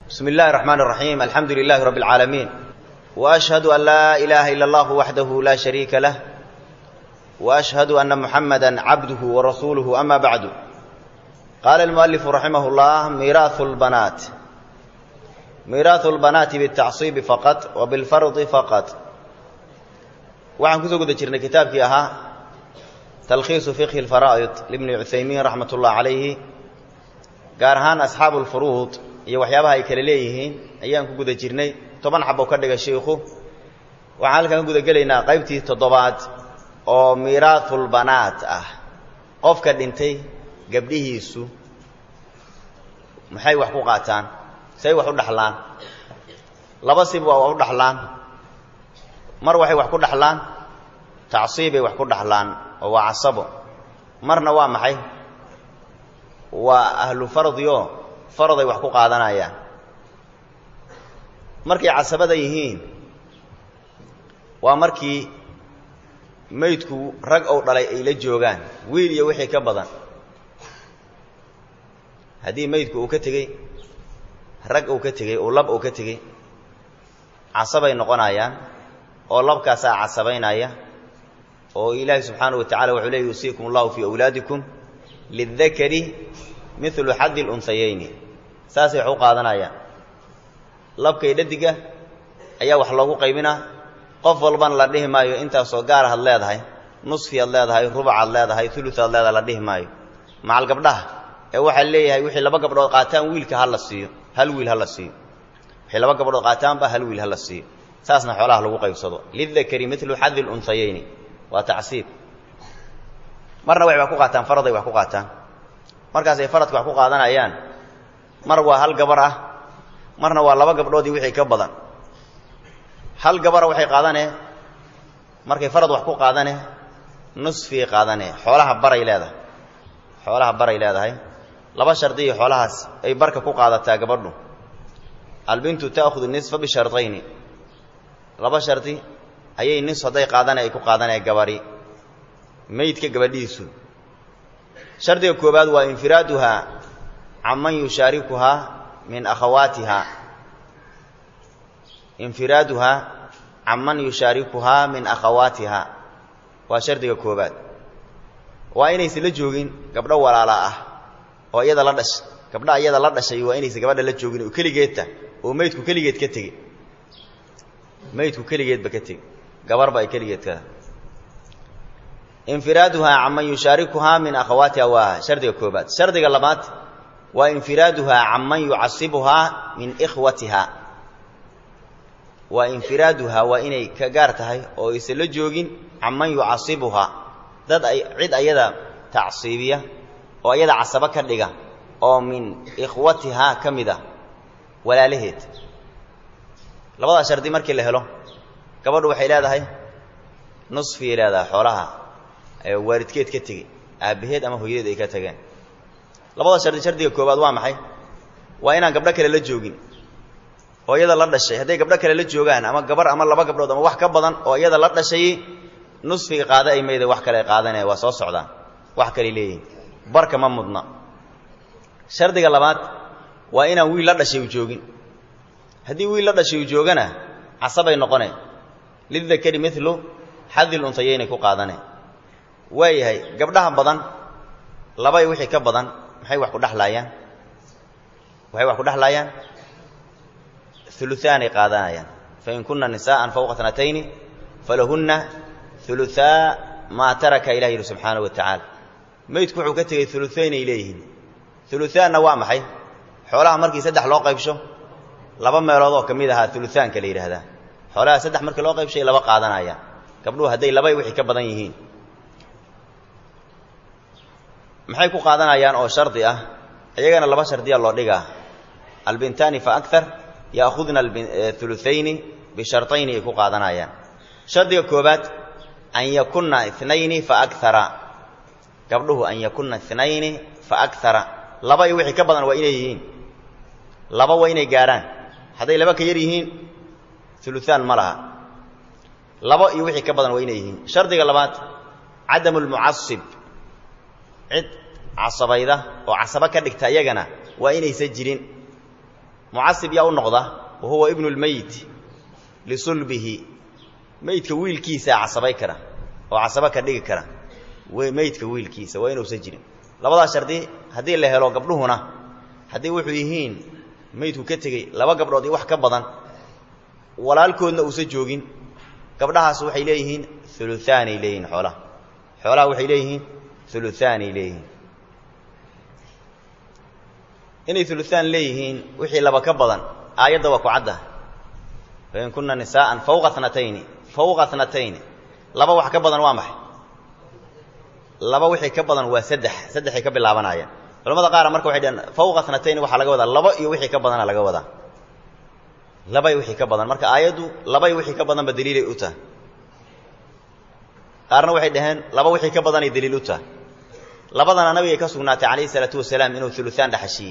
بسم الله الرحمن الرحيم الحمد لله رب العالمين وأشهد أن لا إله إلا الله وحده لا شريك له وأشهد أن محمدا عبده ورسوله أما بعد قال المؤلف رحمه الله ميراث البنات ميراث البنات بالتعصيب فقط وبالفرض فقط waxaan kusoo guda jirnay kitaabkii ahaa talkhiisu fiqhi lfaraa'id libni cuthaymiin raxmat ullah calayhi gaar ahaan asxaabu lfuruud iyo waxyaabaha ay kale leeyihiin ayaan ku guda jirnay toban xabo ka dhigay shiikhu waxaan halkan ka guda gelaynaa qaybtii toddobaad oo miiraatulbanaat ah qofka dhintay gabdhihiisu maxay wax ku qaataan say wax u dhaxlaan laba sib waa wax u dhaxlaan mar waxay wax ku dhaxlaan tacsiibay wax ku dhaxlaan oo waa casabo marna waa maxay waa ahlu fardioo faraday wax ku qaadanayaan markay casabada yihiin waa markii maydku rag ou dhalay ay la joogaan wiil iyo wixii ka badan haddii maydku uu ka tegey rag uu ka tegey uu lab uu ka tegey casabay noqonayaan oo labkaasaa casabaynaya oo ilaahi subxaanahu wa tacala wuxuu leey yuusiikum allahu fii awlaadikum lidakari milu xaddi lunsayayni saasay wax u qaadanayaan labkay dhadiga ayaa wax loogu qaybinaa qof walbana la dhihi maayo intaasoo gaara had leedahay nusfiyaad leedahay rubacaad leedahay uluaad leedahay la dhihi maayo macal gabdhaha ee waxaa leeyahay wixii laba gabdhood qaataan wiilka ha la siiyo hal wiil ha la siiyo wixii laba gabdhood qaataanba hal wiil ha la siiyo saasna xoolaha lagu qaybsado lidakari milu xadi lunsayayni waa tacsiib marna waxay wax ku qaataan faraday wax ku qaataan markaas ay faradka wax ku qaadanayaan mar waa hal gabar ah marna waa laba gabdhoodii wixii ka badan hal gabara waxay qaadanee markay farad wax ku qaadane nusfii qaadanee xoolaha baray leedahay xoolaha baray leedahay laba shardiyo xoolahaas ay barka ku qaadataa gabadhu albintu ta'khudu nisfa bishardayni laba shardi ayay nis hadday qaadane ay ku qaadanee gabari meydka gabadhiisu shardiga koobaad waa infiraaduhaa canman yushaarikuhaa min akhawaatiha infiraaduhaa canman yushaarikuhaa min akhawaatiha waa shardiga koobaad waa inaysan la joogin gabdho walaala ah oo iyada la dhash gabdha iyada la dhashay waa inaysan gabadha la joogin oo keligeedta oo meydku keligeed ka tegey meydku keligeedba ka tegey gabarba ay keligeed ka infiraaduhaa canman yushaarikuhaa min akhawaatiha waa shardiga koobaad shardiga labaad waa infiraaduhaa canman yucasibuhaa min ikhwatiha waa infiraaduhaa waa inay ka gaar tahay oo aysan la joogin canman yucasibuhaa dad ay cid ayada tacsiibiya oo ayada casabo ka dhiga oo min ikhwatihaa ka mid ah walaalaheed labadaa shardi markii la helo gabadhu waxay leedahay nusfiyay leedahay xoolaha waalidkeed ka tegey aabbaheed ama hooyadeed ay ka tageen labada shardi shardiga koobaad waa maxay waa inaan gabdho kale la joogin oo iyada la dhashay hadday gabdho kale la joogaan ama gabar ama laba gabdhood ama wax ka badan oo iyada la dhashay nusfiga qaada ay mayda wax kale qaadanaya waa soo socdaan wax kale leeyihin barka ma mudna shardiga labaad waa inaan wiil la dhashay u joogin haddii wiil la dhashay uu joogana casabay noqone lidakari milu xadil unhayaynay ku qaadane waayahay gabdhaha badan labay wixii ka badan maxay wax ku dhexlaayaan waxay wax ku dhexlaayaan uluaanay qaadanayaan fain kunna nisaءan fawqa tnatayni falahunna uluaa maa taraka ilah yidhi subxaanaه wa tacaala meydku wuxuu ka tegey uluayn ay leeyihiin uluaanna waa maxay xoolaha markii saddex loo qaybsho laba meelood oo ka mid ahaa uluaanka la yidhaahdaa xoolaha saddex markii loo qaybshay laba qaadanayaan gabdhuhu hadday labay wixii ka badan yihiin maxay ku qaadanayaan oo shardi ah iyagana laba shardiya loo dhigaa albintaani fa akar yaakhudna uluayni bisharayni ay ku qaadanayaan shardiga koobaad an yakunna inayni fa akara gabdhuhu an yakunna inayni fa akara laba iyo wixii ka badan waa inay yihiin laba waa inay gaarhaan hadday laba ka yar yihiin uluaan ma laha laba iyo wixii ka badan waa inay yihiin shardiga labaad cadamu lmucasib cid casabayda oo casabo ka dhigta iyagana waa inaysan jirin mucasib yaa u noqda wa huwa ibnu lmeyit lisulbihi meydka wiilkiisaa casabay kara oo casabo ka dhigi kara meydka wiilkiisa waa inuusan jirin labadaas shardi haddii la helo gabdhuhuna haddii wuxuu yihiin meydku ka tegey laba gabdhood iyo wax ka badan walaalkoodna uusan joogin gabdhahaas waxay leeyihiin uluaanay leeyihiin xoolaha xoolaha waxay leeyihiin uluaanay leeyihiin inay uluaan leeyihiin wixii laba ka badan aayadda waa ku cadda fain kunna nisaa'an fawqa natayni fawqa natayni laba wax ka badan waa maxay laba wixii ka badan waa saddex saddexay ka bilaabanayaan culamada qaara marka waxay dhaheen fawqa natayni waxaa laga wadaa laba iyo wixii ka badana laga wadaa labay wixii ka badan marka aayaddu labay wixii ka badanba daliilay u tahay qaarna waxay dhaheen laba wixii ka badanay daliil u tahay labadana nabigay ka sugnaatay calayhi salaatu wasalaam inuu uluaan dhaxashiyey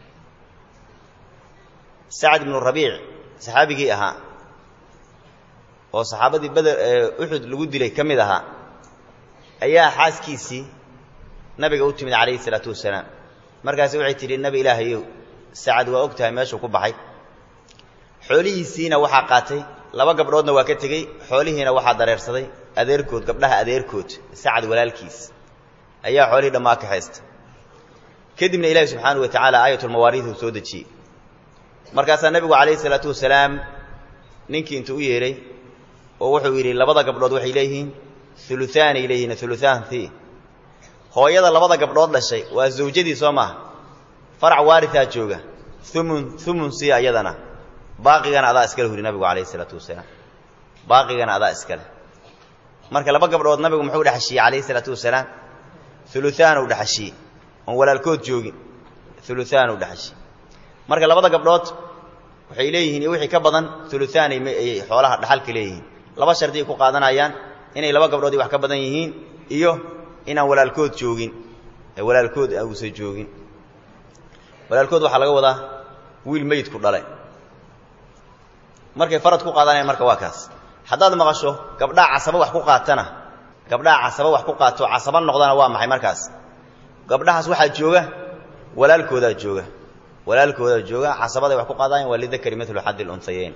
sacad ibnu rabiic saxaabigii ahaa oo saxaabadii beder uxud lagu dilay ka mid ahaa ayaa xaaskiisii nabiga u timid calayhi salaatu wasalaam markaasi waxay tidhi nebi ilaahayow sacad waa og tahay meeshuu ku baxay xoolihiisiina waxaa qaatay laba gabdhoodna waa ka tegey xoolihiina waxaa dareersaday adeerkood gabdhaha adeerkood sacad walaalkiis ayaa xoolihii dhammaa ka haysta kadibna ilaahi subxaanahu wa tacaala aayatulmawaariid uu soo dejiyey markaasaa nebigu calayhi salaatu wasalaam ninkii intuu u yeedhay oo wuxuu yidhi labada gabdhood waxay leeyihiin uluaanay leeyihiin uluaanti hooyada labada gabdhood dhashay waa zawjadii soo maaha farac waaritaa jooga umun umun si ayadana baaqigana adaa iskale huri nabigu calayhi salaatu wasalaam baaqigana adaa iskale marka laba gabdhood nabigu muxuu dhexashiyey calayhi salaatu wasalaam uluaan u dhexashiyey oon walaalkood joogin uluaan u dhexashiyey marka labada gabdhood waxay leeyihiin iyo wixii ka badan uluaanay ay xoolaha dhaxalka leeyihiin laba shardi ay ku qaadanayaan inay laba gabdhood wax ka badan yihiin iyo inaan walaalkood joogin walaalkood uusan joogin walaalkood waxaa laga wadaa wiil meydku dhale markay farad ku qaadanayaan marka waa kaas haddaad maqasho gabdhaha casabo wax ku qaatana gabdhaha casabo wax ku qaato casabo noqdana waa maxay markaas gabdhahaas waxaa jooga walaalkoodaa jooga walaalkoodaa jooga casabaday wax ku qaadanayan waa lidakari milu xaddi lunhayeyn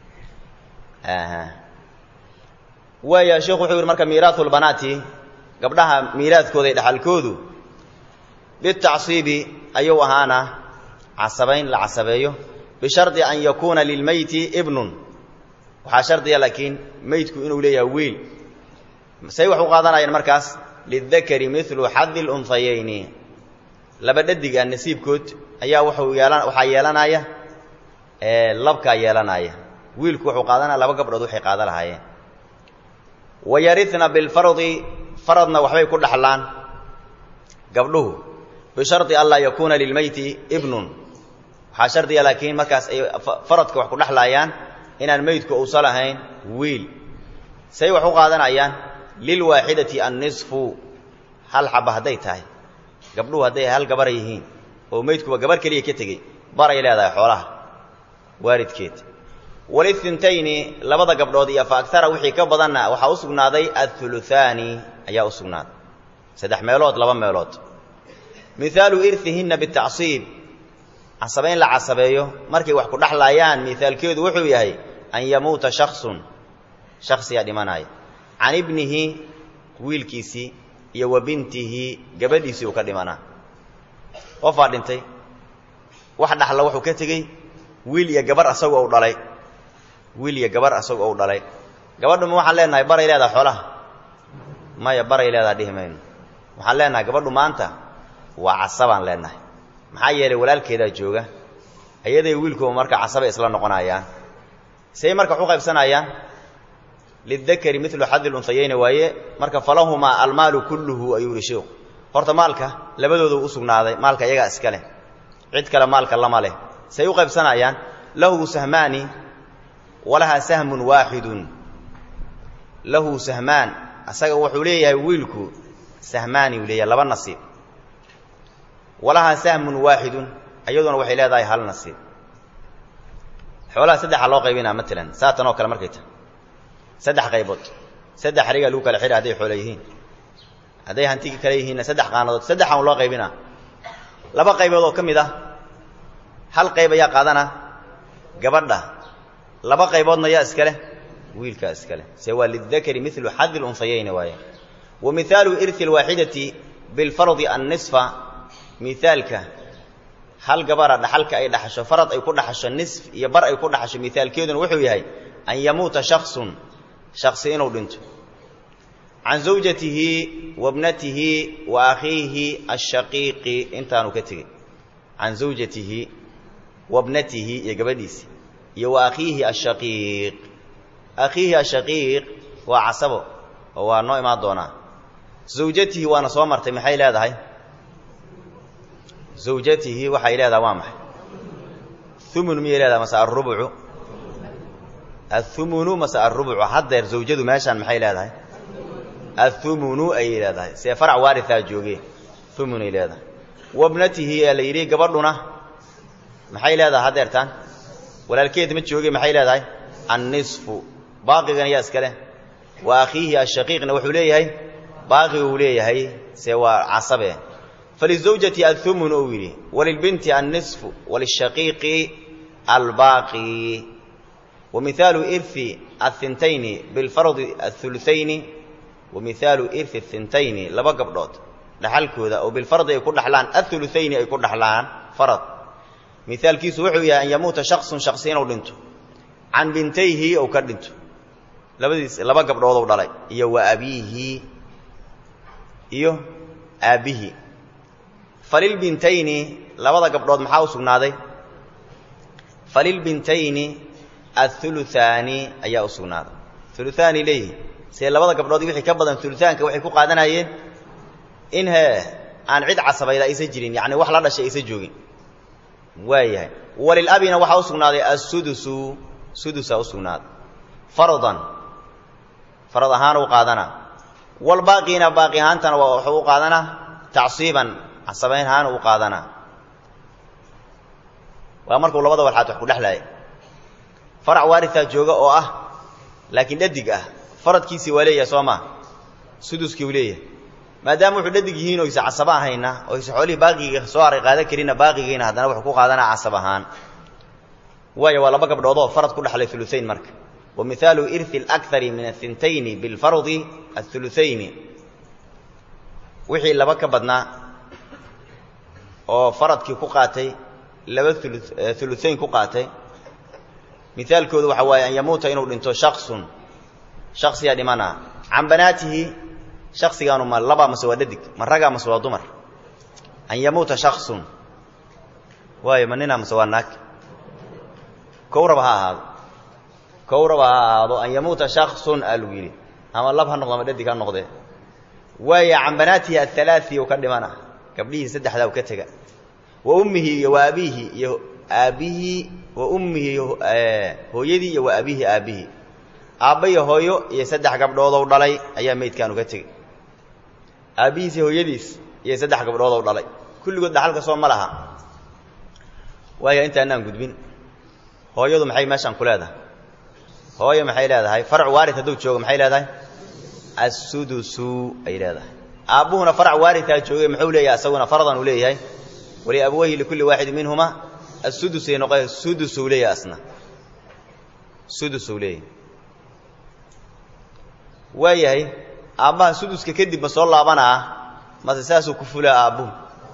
waaya sheekhu wuxuu yidhi marka miiraatu lbanaati gabdhaha miiraadkooda dhaxalkoodu bitacsiibi ayuu ahaana casabayn la casabeeyo bishardi an yakuuna lilmeyti ibnun waxaa shardiya laakiin meydku inuu leeyahay wiil say wax u qaadanayaan markaas lidakari milu xadi lunhayeyni laba dhadiga nasiibkood ayaa wuxuu yeelan waxaa yeelanaya labkaa yeelanaya wiilku wuxuu qaadanaya laba gabdhood waxay qaada lahaayeen wayarina bilfardi faradna waxbay ku dhaxlaan gabdhuhu bishardi an laa yakuuna lilmeyti ibnun waxaa shardiya laakiin markaas ay faradka wax ku dhexlaayaan inaan meydku uusan lahayn wiil say wax u qaadanayaan lilwaaxidati annisfu hal xaba hadday tahay gabdhuhu hadday hal gabar yihiin oo meydkuba gabar keliya ka tegey baray leedahay xoolaha waalidkeed walithintayni labada gabdhood iyo fa agara wixii ka badanna waxaa u sugnaaday athuluthaani ayaa u sugnaaday saddex meelood laba meelood mihaalu irhihinna bitacsiib casabayn la casabeeyo markay wax ku dhexlaayaan mihaalkeedu wuxuu yahay an yamuuta shaksun shaksiyaa dhimanaya can ibnihi wiilkiisii iyo wa bintihi gabadhiisii uu ka dhimanaa qofaa dhintay wax dhaxla wuxuu ka tegey wiil iyo gabar asagoo u dhalay wiil iyo gabar asagoo u dhalay gabadhu ma waxaan leenahay baray leedaha xoolaha maya baray leedaha dhihi mayno waxaan leenahay gabadhu maanta waa casabaan leenahay maxaa yeelay walaalkeedaa jooga ayaday wiilkuba marka casabay isla noqonayaan say marka wax u qaybsanayaan lidakari milu xadi lunhayeyni waaye marka falahumaa almaalu kulluhu ayuu yihi sheikhu horta maalka labadooda u sugnaaday maalka iyagaa iska leh cid kale maalka lama leh say u qaybsanayaan lahu sahmaani walahaa sahmun waaxidun lahu sahmaan asaga wuxuu leeyahay wiilku sahmaani uu leeyahay laba nasiib walahaa sahmun waaxidun iyaduna waxay leedahay hal nasiib xoolaha saddexa loo qaybinaa matalan saatan oo kale markay tahay saddex qaybood saddex xarigaa lagu kala xidha hadday xoolo yihiin hadday hantigi kale yihiinna saddex qaanadood saddexaan loo qaybinaa laba qaybood oo ka mid ah hal qayb ayaa qaadana gabadha laba qayboodna yaa iska leh wiilkaa iska leh se waa lidakari milu xadi lunsayayni waaye wa mihaalu irhi alwaaxidati bilfardi annisfa mihaalka hal gabara dhaxalka ay dhaxasho farad ay ku dhaxasho nisf iyo bar ay ku dhaxasho mihaalkeeduna wuxuu yahay an yamuuta shaksun shaksi inuu dhinto can zawjatihi wa bnatihi wa akhiihi ashaqiiqi intaanu ka tegey can zawjatihi wa bnatihi iyo gabadhiisi iyo wa akhiihi ashaqiiq akhiihi ashaqiiq waa casabo oo waa noo imaan doonaa zawjatihi waana soo martay maxay leedahay zawjatihi waxay leedahay waa maxay humun miyay leedahay mase arubcu athumunu mase arubcu haddeer zawjadu meeshaan maxay leedahay athumunu ayay leedahay see farac waaritaa jooge humunay leedahay wabnatihi ee la yidhi gabadhuna maxay leedahay haddeertaan walaalkeed ma jooge maxay leedahay annisfu baaqigana yaa iska leh wa akhiihi ashaqiiqna wuxuu leeyahay baaqi uu leeyahay see waa casabe falizawjati ahumun ou yidhi walilbinti annisfu walishaqiiqi albaaqi wa mihaalu irhi athintayni bilfardi athulutayni wa mihaalu irhi athintayni laba gabdhood dhaxalkooda oo bilfardi ay ku dhaxlaan athulutayni ay ku dhaxlaan farad mihaalkiisu wuxuu yahay an yamuuta shaksun shaksi inuu dhinto can bintayhi ou ka dhinto labadiis laba gabdhoodou dhalay iyo wa abiihi iyo aabbihi falilbintayni labada gabdhood maxaa u sugnaaday falilbintayni athuluthaani ayaa u sugnaaday thuluthaani leeyihi see labada gabdhood wixii ka badan thuluthaanka waxay ku qaadanayeen in he aan cid casabayda aysan jirin yacni wax la dhashay aysan joogin waayahay walilabina waxaa u sugnaaday assudusu sudusaa u sugnaaday fardan farad ahaan u qaadanaa walbaaqiina baaqi ahaantana wuxuu u qaadanaa tacsiiban casabayn ahaan u qaadanaa waa markuu labada walxaad wax ku dhexlaaya farac waaritaa jooga oo ah laakiin dhadig ah faradkiisii waa leeyahay soo maa suduskii uu leeyahay maadaama wuxuu dhadig yihiin oysa casaba ahayna oysa xoolihii baaqiga soo haray qaadan karinna baaqigiina haddana wuxuu ku qaadanaa casab ahaan waayo waa laba gabdhoodoo farad ku dhexlay uluayn marka wa mihaalu irhi alakari min athintayni bilfardi athulutayni wixii laba ka badnaa oo faradkii ku qaatay laba uluayn ku qaatay mihaalkoodu waxa waaye an yamuuta inuu dhinto shaksun shaksiyaa dhimana can banaatihi shaksigaanu ma labaa mase waa dhadig ma ragaa mase waa dumar an yamuuta shaksun waayo ma ninaa mase waa naag kowraba ha ahaado kowraba ha ahaado an yamuuta shaksun aa lagu yidhi ama lab ha noqdo ama dhadig ha noqdee waaya can banaatihi athalaai u ka dhimana gabdhihii saddexdaa u ka tega wa ummihi iyo wa abiihi iyo aabbihii wa ummihi hooyadii iyo wa abiihi aabbihii aabba iyo hooyo iyo saddex gabdhoodou dhalay ayaa meydkaan uga tegey aabbihiis iyo hooyadiis iyo saddex gabdhoodou dhalay kulligood dhaxalka soo ma laha waaya intaanaan gudbin hooyadu maxay meeshaan ku leedahay hooyo maxay leedahay farac waarid hadduu joogo maxay leedahay assudusu ay leedahay aabbuhuna farac waaridkaa joogay muxuu leeyahay asaguna faradan uu leeyahay wali abwayhi likulli waaxidin minhuma assudusay noqo sudusuu leeyahay asna sudusuu leeyahay waayahay aabbaha suduska kadib ma soo laabanaa mase saasuu ku fulaa aabbuhu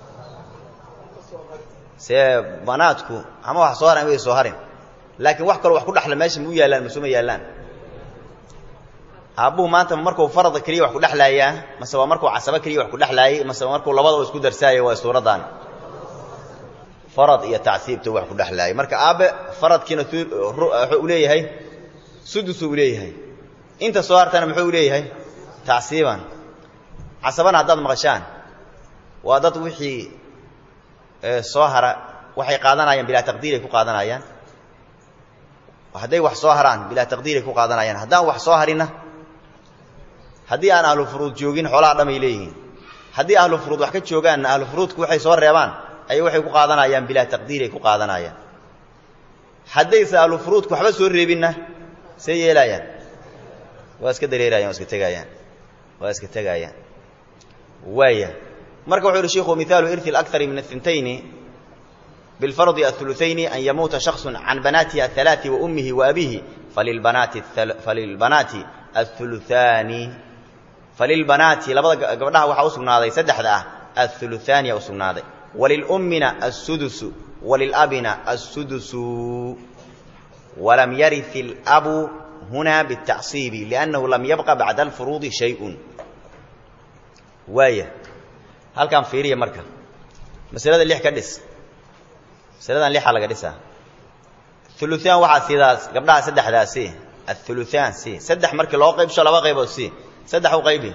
see banaadku ama wax soo haran way soo harin laakiin wax kaloo wax ku dhaxla meesha ma u yaallaan masuma yaallaan aabbuhu maanta markuu farada keliya wax ku dhexlaayaa mase waa markuu casabo keliya wax ku dhexlaayay mase waa markuu labadaba isku darsaayay waa suuraddan farad iyo tacsiibta wax ku dhexlaayay marka aabbe faradkiina wuxuu leeyahay sudusuu u leeyahay inta soo hartana muxuu leeyahay tacsiiban casabana haddaad maqashaan waa dad wixii soo hara waxay qaadanayaan bilaa taqdiiray ku qaadanayaan hadday wax soo haraan bilaa taqdiiray ku qaadanayaan haddaan wax soo harinna haddii aan ahlu furuud joogin xoolaha dhamay leeyihiin haddii ahlu furuud wax ka joogaanna ahlu furuudku waxay soo reebaan ay waxay ku qaadanayaan bilaa taqdiiray ku qaadanayaan haddayse ahlu furuudku waxba soo reebinna see yeelaayaan waa iska dareerayaan waa iska tegaayaan waa iska tegaayaan waaya marka wuxuu yihi shiku mihaalu irhi alakari min athintayni bilfardi athuluthayni an yamuuta shaksu can banaatihi athalaati wa ummihi wa abiihi falilbanaati falilbanaati athuluthaani falilbanaati labada gabdhaha waxaa u sugnaaday saddexda ah athuluthaaniya u sugnaaday walilummina assudusu walilabina assudusu walam yarit ilabu huna bitacsiibi liannahu lam yabqa bacda alfuruudi shayun waaya halkaan fiiriya marka masalada lix ka dhis masaladan lixaa laga dhisaa uluaan waxaa sidaas gabdhaha saddexdaasi athuluhaan si saddex markii loo qaybsho laba qaybood si saddex u qaybi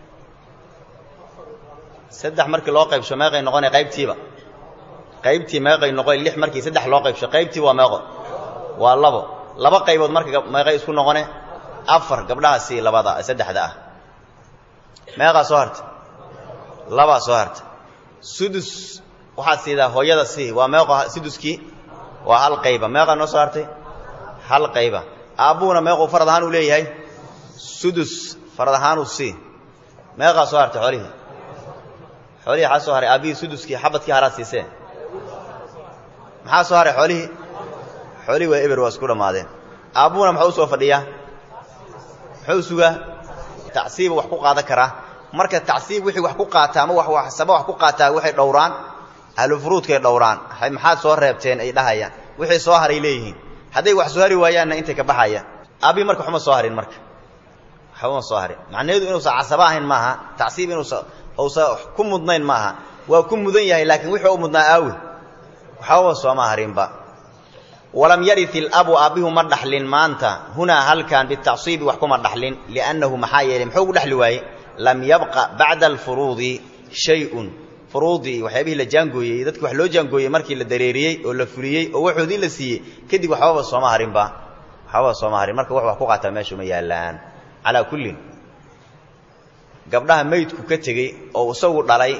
saddex markii loo qaybsho meeqay noqonay qaybtiiba qaybtii meeqay noqon lix markii saddex loo qaybsho qaybtii waa meeqo waa labo laba qaybood marka meeqay isku noqone afar gabdhaha si labada saddexda ah meeqaa soo harta labaa soo harta sudus waxaa siidaa hooyada si waa meeqo suduskii waa hal qayba meeqaa noo soo hartay hal qayba aabbuhuna meequu farad ahaan uu leeyahay sudus farad ahaanuu sii meeqaa soo hartay xoolihii xoolihii waxaa soo haray aabbihii suduskii xabadkii haraa siisee maxaa soo haray xoolihii xoolihii waa eber waa isku dhammaadeen aabbuhuna muxuu u soo fadhiyaa muxuu sugaa tacsiiba wax ku qaadan karaa marka tacsiib wixii wax ku qaataa ama waxsaba wax ku qaataa waxay dhowraan ahlufuruudkay dhowraan maxaad soo reebteen ay dhahayaan wixii soo haray leeyihiin hadday wax soo hari waayaanna intay ka baxayaan aabbii marka waxuma soo harin marka waxbama soo harin macnaheedu inuusan casaba ahayn maaha tacsiib inuusa uusa ku mudnayn maaha waa ku mudan yahay laakiin wixii u mudnaa aawi waxbaba sooma harinba walam yarit ilabu aabbihu ma dhaxlin maanta hunaa halkan bitacsiibi wax kuma dhaxlin liannahu maxaa yeelay muxuu gu dhexli waaye lam yabqa bacda alfuruudi shayun furuudii waxyaabihii la jaangooyey dadki wax loo jaangooyey markii la dareeriyey oo la fuliyey oo waxoodii la siiyey kadib waxbaba sooma harinba waxbaba sooma harin marka wax wax ku qaataa meeshu ma yaallaan calaa kullin gabdhaha meydku ka tegey oo isagu dhalay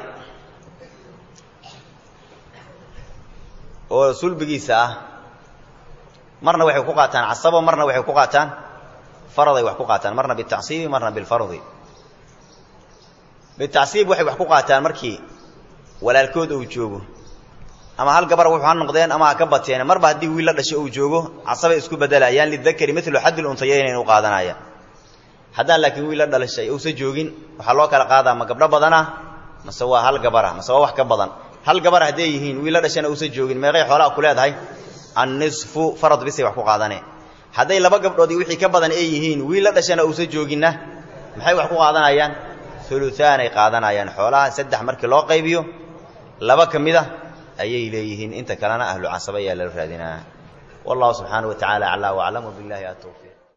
oo sulbigiisa ah marna waxay ku qaataan casabo marna waxay ku qaataan faraday wax ku qaataan marna bitacsiibi marna bilfardi bitacsiib waxay wax ku qaataan markii walaalkood uu joogo ama hal gabar wuxuu ha noqdeen ama ha ka bateen marba haddii wiil la dhashay uu joogo casabay isku bedelayaan lidakari milu xaddi luntayaynayn u qaadanaya haddaan laakiin wiil la dhalashay uusa joogin waxaa loo kala qaadaa ma gabdho badana mase waa hal gabara mase waa wax ka badan hal gabar hadday yihiin wiil la dhashana uusa joogin meeqay xoolaa ku leedahay annisfu farad bisay wax ku qaadane hadday laba gabdhood iyo wixii ka badan ay yihiin wiil la dhashana uusa jooginna maxay wax ku qaadanayaan uluaanay qaadanayaan xoolaha saddex markii loo qaybiyo laba ka mid a ayay leeyihiin inta kalena ahlu casaba ayaa lala raadinaa wallahu subxaana wa tacala aclaa waclam wbillahi atawfiiq